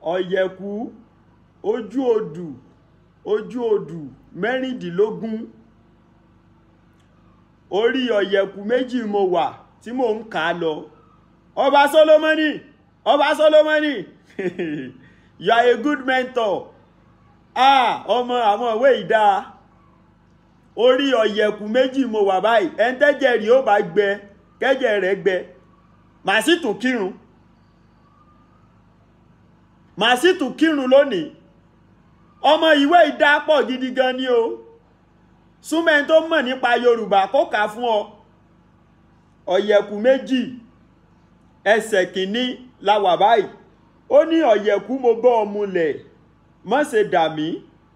ọ̀yẹ̀kú ojú odù ojú odù mẹ́rìndínlógún orí ọ̀yẹ̀kú méjì mo wà tí mò ń kà á lọ ọba Solomoni ọba Solomoni you are a good mentor ah ọmọ àwọn ìwé ìdá orí ọ̀yẹ̀kú méjì mo wà báyìí ẹ̀ńtẹ́jẹ̀ rí ó bá gbẹ kẹ́jẹ̀ rẹ̀ gbẹ màá sì tún kírun màá sì tún kírun lónìí ọmọ ìwé ìdá pọ̀ gidi gan ni o súnmẹ́ni tó mọ̀ nípa Yorùbá kó kà á fún ọ ọ̀yẹ̀kú méjì ẹsẹ̀ kìíní la wà báyìí ó ní ọ̀yẹ̀kú mo bọ́ ọ mulẹ̀ má ṣe dà mí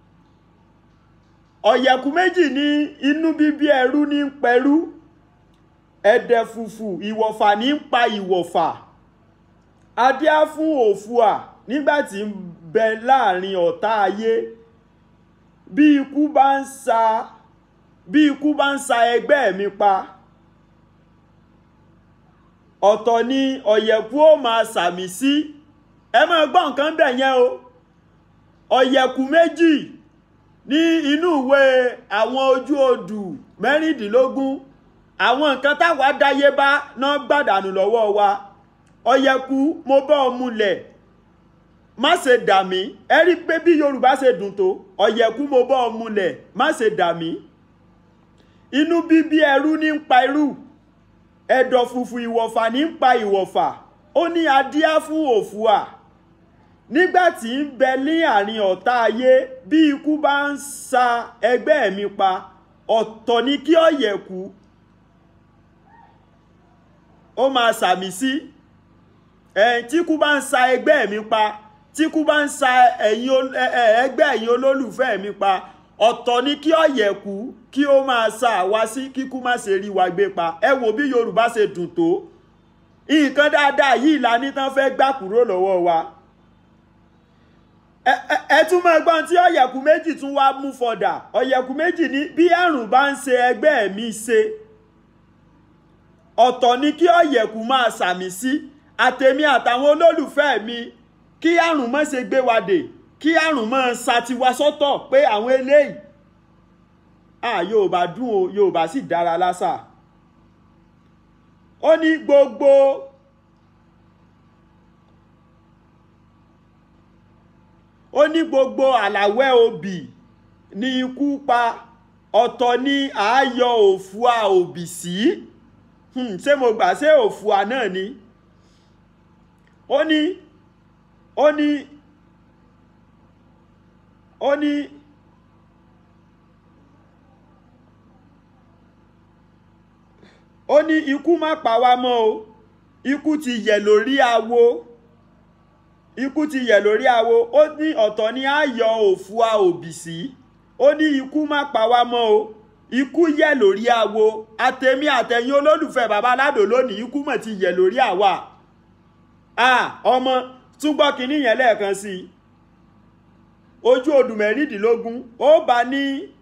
ọ̀yẹ̀kú méjì ní inú bíbí ẹrú ní ń pẹrú ẹ̀dẹ̀ fùfù ìwọ̀fà ní ń pa ìwọ̀fà adíá fún òfúà nígbàtí ń bẹ láàrin ọ̀tá ayé bí ikú bá ń sa bí ikú bá ń sa ẹgbẹ́ mi pa ọ̀tọ̀ ni ọ̀yẹ̀kú ó máa sàmì sí ẹ máa gbọ́ nǹkan bẹ̀ yẹn o ọ̀yẹ̀kú méjì ní inú ìwé àwọn ojú odù mẹ́rìndínlógún àwọn nǹkan táwa dáyé bá náà gbàdánù lọ́wọ́ wa ọ̀yẹ̀kú mo bọ́ ọ mulẹ̀ má ṣe dà mí ẹ rí i pé bí Yorùbá ṣe dùn tó ọ̀yẹ̀kú mo bọ́ ọ mulẹ̀ má ṣe dà mí inú bíbí ẹrú ní ń pa irú ẹ̀dọ̀ fùfù ìwọ̀fà ní ń pa ìwọ̀fà ó ní adíá fún òfúà nígbà tí ń bẹ ní àárín ọ̀tá ayé bí ikú bá ń sa ẹgbẹ́ mi pa ọ̀tọ̀ ni kí ọ̀yẹ̀kú ó máa sàmì sí ẹ̀ tí ikú bá ń sa ẹgbẹ́ mi pa tí ikú bá ń sa ẹ̀yin ẹgbẹ́ ẹ̀yin olólùfẹ́ mi pa ọ̀tọ̀ ni kí ọ̀yẹ̀kú kí ó máa sa àwa sí kíkú má ṣe rí wa gbé pa ẹ wo bí Yorùbá ṣe dùn tó nǹkan dáadáa yìí la ní tán fẹ́ gbà kúrò lọ́wọ́ wa ẹ tún máa gbọ́n tí ọ̀yẹ̀kú méjì tún wá mú fọ̀dà ọ̀yẹ̀kú méjì ní bí àrùn bá ń ṣe ẹgbẹ́ mi ṣe ọ̀tọ̀ ni kí ọ̀yẹ̀kú máa sàmì sí àtèmi àtàwọn olólùfẹ́ mi kí àrùn má ṣe gbé wa dè kí àrùn máa ṣàtiwá sọ́tọ̀ pé àwọn eléyìí à Yorùbá dùn o Yorùbá sì dára lásà ó ní gbogbo ó ní gbogbo àlàwẹ́ obì ní ikú pa ọ̀tọ̀ ní àáyọ òfúà òbì sí ṣé mo gbà ṣé òfúà náà ni ó ní ó ní ó ní ó ní ikú má pa wá mọ́ o ikú ti yẹ̀ lórí awo ikú ti yẹ̀ lórí awo ó ní ọ̀tọ̀ ni á yọ òfúà òbì sí ó ní ikú má pa wá mọ́ o ikú yẹ̀ lórí awo àtẹ̀mí àtẹ̀yìn olólùfẹ́ bàbá aládò lónìí ikú mọ̀ ti yẹ̀ lórí àwa ọmọ túbọ̀ kínní yẹn lẹ́ẹ̀kan sí i ojú odù mẹ́rìndínlógún ó bá ní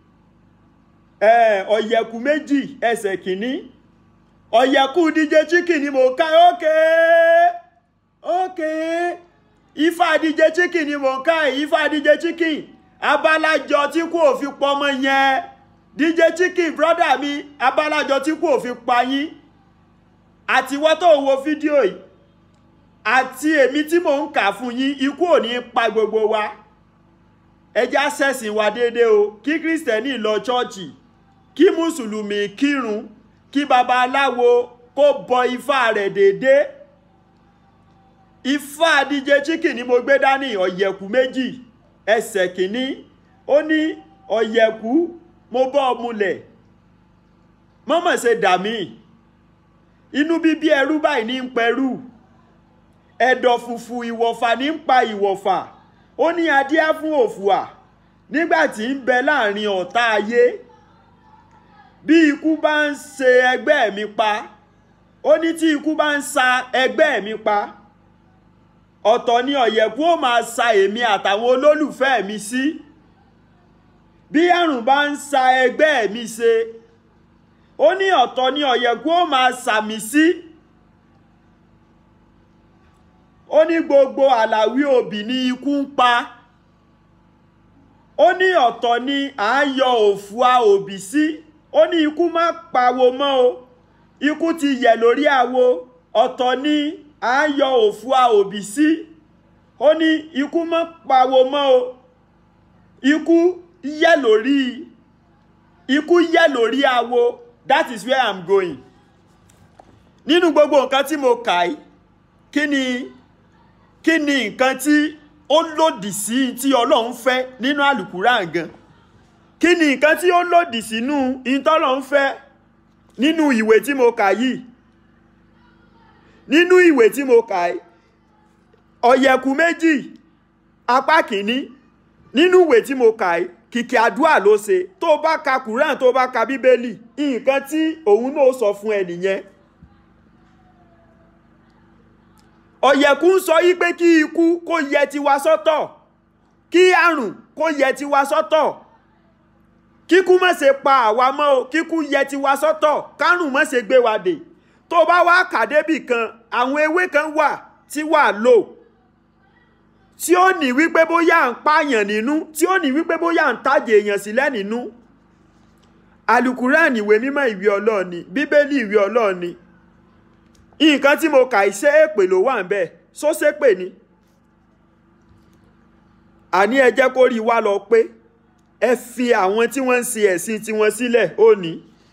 ọ̀yẹ̀kú méjì ẹsẹ̀ kìíní ọ̀yẹ̀kú DJ Chicken ni mo ká ókè ókè ifá DJ Chicken ni mo ká ifá DJ Chicken abalajọ tí kò fi pọmọ yẹn DJ Chicken brọ́dà mi abalajọ tí kò fi pa yín àtiwọ́ tó wo fídíò yìí àti èmi tí mò ń kà fún yín ikú ò ní pa gbogbo wa ẹjá ṣẹ̀sìn wa déédéé o kí kírísítẹ́nì lọ ṣọ́ọ̀ṣì kí mùsùlùmí kírun kí babaláwo kó bọ ifá rẹ̀ déédéé ifá DJ Chicken ni mo gbé dání ọ̀yẹ̀kú méjì ẹsẹ̀ kìíní ó ní ọ̀yẹ̀kú mo bọ́ ọ mulẹ̀ mọ́mọ́ ṣe dà mí inú bíbí ẹrú báyìí ní ń pẹrú ẹ̀dọ̀ fùfù ìwọ̀fà ní ń pa ìwọ̀fà ó ní adíá fún òfùà nígbà tí ń bẹ láàrin ọ̀tá ayé bí ikú bá ń ṣe ẹgbẹ́ mi pa ó ní tí ikú bá ń sa ẹgbẹ́ mi pa ọ̀tọ̀ ni ọ̀yẹ̀kú ó máa sa èmi àtàwọn olólùfẹ́ mi sí bí àrùn bá ń sa ẹgbẹ́ mi ṣe ó ní ọ̀tọ̀ ni ọ̀yẹ̀kú ó máa sàmì sí ó ní gbogbo àlàwí òbí ní ikú ń pa ó ní ọ̀tọ̀ ni à ń yọ òfúà òbí sí ó ní ikú má pawó mọ́ o ikú ti yẹ̀ lórí àwo ọ̀tọ̀ ni à ń yọ òfúà òbí sí ó ní ikú má pawó mọ́ o ikú yẹ̀ lórí ikú yẹ̀ lórí àwo that is where i'm going nínú gbogbo nǹkan tí mo kà í kí ni kí ni nǹkan tí ó lòdì sí tí ọlọ́run fẹ́ nínú àlùkùrán gan kí ni nǹkan tí ó lòdì sínú ìtọ́lọ́run fẹ́ nínú ìwé tí mo kà yìí nínú ìwé tí mo kà yìí ọ̀yẹ̀kú méjì apá kìíní nínú ìwé tí mo kà yìí kìkì àdúrà ló ṣe tó bá ka kùrán tó bá ka bíbélì nǹkan tí òun náà sọ fún ẹ nìyẹn ọ̀yẹ̀kú ń sọ yí pé kí ikú kó yẹ tiwa sọ́tọ̀ kí àrùn kó yẹ tiwa sọ́tọ̀ kíkú má ṣe pa àwa mọ́ o kíkú yẹ tiwa sọ́tọ̀ kárùn má ṣe gbé wa dè tó bá wá kàdébì kan àwọn ewé kan wà tí wà lò tí ó ní wípé bóyá à ń pààyàn nínú tí ó ní wípé bóyá à ń tàjè èèyàn sílẹ̀ nínú alukuran ìwé mímọ́ ìwé ọlọ́ọ̀ni bíbélì ìwé ọlọ́ọ̀ni nǹkan tí mo kà ṣe èpè ló wà ń bẹ̀ só ṣépè ni àní ẹ jẹ́ kó rí wa lọ pé ẹ fi àwọn tí wọ́n ń ṣe ẹ̀sìn tiwọn sílẹ̀ ó ní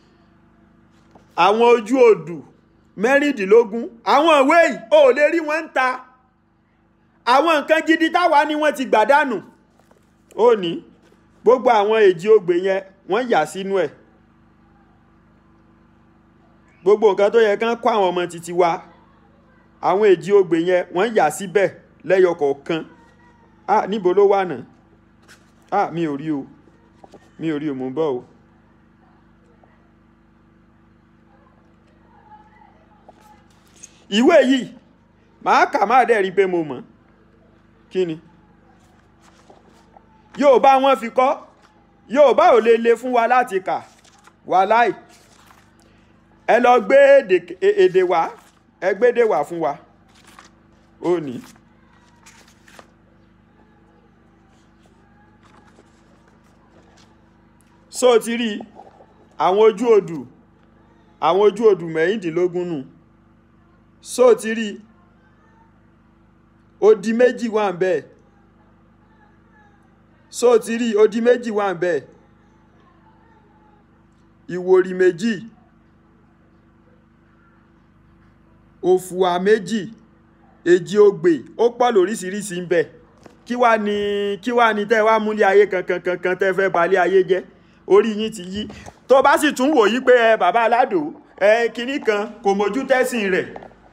àwọn ojú odù mẹ́rìndínlógún àwọn ìwé yìí ò lè rí wọn ń ta àwọn nǹkan gidi táwa ni wọ́n ti gbàdánù ó ní gbogbo àwọn èjì ogbè yẹn wọ́n yà sínú ẹ̀ gbogbo nǹkan tó yẹ kán kó àwọn ọmọ títí wa àwọn èjì ogbè yẹn wọ́n yà síbẹ̀ lẹ́yọ kọ̀ọ̀kan ah níbo ló wà náà ah mi ò rí o mi ò rí o mò ń bọ̀ o. ìwé yìí màá kà má dẹ̀ rí pé mo mọ̀ kí ni Yorùbá wọn fi kọ́ Yorùbá ò lè le fún wa láti kà wàláì ẹ lọ gbé èdè wá ẹ gbédè wá fún wa ó ní. so ti rí àwọn ojú odù àwọn ojú odù mẹ́rìndínlógún nù so ti rí odi méjì wà ń bẹ́ẹ̀ so ti rí odi méjì wà ń bẹ́ẹ̀ ìwòrì méjì òfùwà méjì èjì ogbè ó pọ̀ lóríṣiríṣi ń bẹ kí wá ní kí wá ní tẹ́ wá múlé ayé kankan kankan tẹ́ fẹ́ balẹ̀ ayé jẹ́ orí yín ti yí tó bá sì tún wò yí pé ẹ bàbá aládò ẹ kinní kan kò mójú tẹ́sìn rẹ̀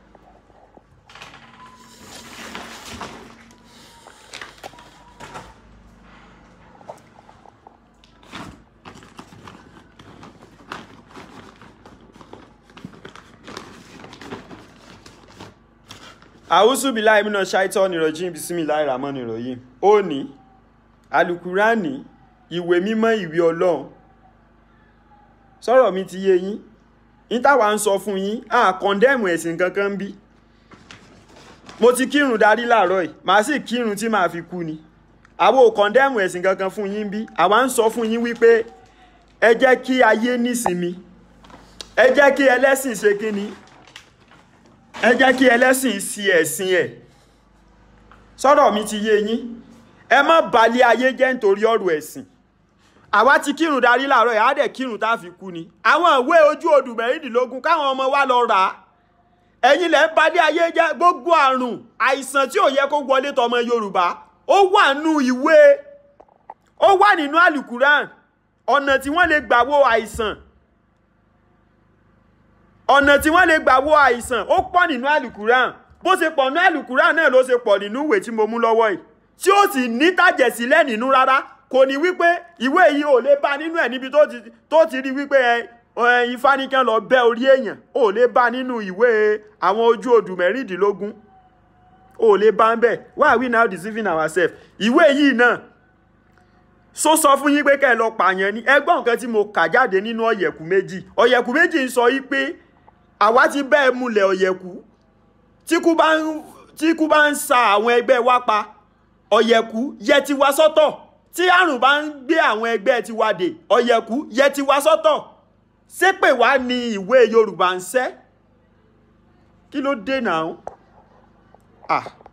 àwùsùbílà ìmúná ṣáìtọ́ nìrọ̀jìn bisimilahi ramon ìròyìn ó ní alukurani ìwé mímọ́ ìwé ọlọ́run sọ̀rọ̀ mi ti yé yín nítawà ń sọ fún yín à kọ́ndẹ́mù ẹ̀sìn kankan ń bí mo ti kírun darí láàárọ̀ yìí màá sì kírun tí màá fi kú ni àwọn ò kọ́ndẹ́mù ẹ̀sìn kankan fún yín bí àwa ń sọ fún yín wípé ẹ jẹ́ kí ayé nísinmi ẹ jẹ́ kí ẹlẹ́sìn ṣe kí ni ẹ jẹ́ kí ẹlẹ́sìn sí ẹ̀sìn ẹ̀ sọ̀rọ̀ mi ti yé yín ẹ má balẹ̀ ayé jẹ́ nítorí ọ̀rọ̀ ẹ̀sìn àwa ti kírun darí láàárọ̀ ẹ̀ á dẹ̀ kírun tá a fi kú ni àwọn ìwé ojú odù mẹ́rìndínlógún káwọn ọmọ wa lọ rà á ẹ̀yin lẹ́ ń balẹ̀ ayé jẹ́ gbogbo àrùn àìsàn tí ò yẹ kó wọlé tọmọ Yorùbá ó wà nù ìwé ó wà nínú àlùkùrán ọ̀nà tí wọ́n lè gbà wo àìsàn ọ̀nà tí wọ́n lè gbà wo àìsàn ó pọ̀ nínú àlùkùrán bó ṣe pọ̀ nínú àlùkùrán náà ló ṣe pọ̀ nínú ìwé tí mo mú lọ́wọ́ yìí tí ó sì ní tàjẹ̀sílẹ̀ nínú rárá kò ní wípé ìwé yìí ò lè bá nínú ẹ̀ níbi tó ti rí wípé ẹ ifá ní kán lọ bẹ́ orí èèyàn ò lè bá nínú ìwé àwọn ojú odù mẹ́rìndínlógún ò lè bá ń bẹ̀ why are we now deceiving ourselves ìwé yìí náà so sọ fún yín pé kẹ́ ẹ lọ pààyàn ni ẹgbọ́n nǹkan tí mo kà jáde nínú ọ̀yẹ̀kú méjì ọ̀yẹ̀kú méjì ń sọ yí pé àwa ti bẹ́ẹ̀ múlẹ̀ ọ̀yẹ̀kú tí kú bá ń tí ikú bá ń sa àwọn ẹgbẹ́ wa pa ọ̀yẹ̀kú yẹ ti wa sọ́tọ̀ tí àrùn bá ń gbé àwọn ẹgbẹ́ tiwa dè ọ̀yẹ̀kú yẹ ti wa sọ́tọ̀ ṣépè wá ní ìwé Yorùbá ń ṣẹ́ kí ló dé náà ah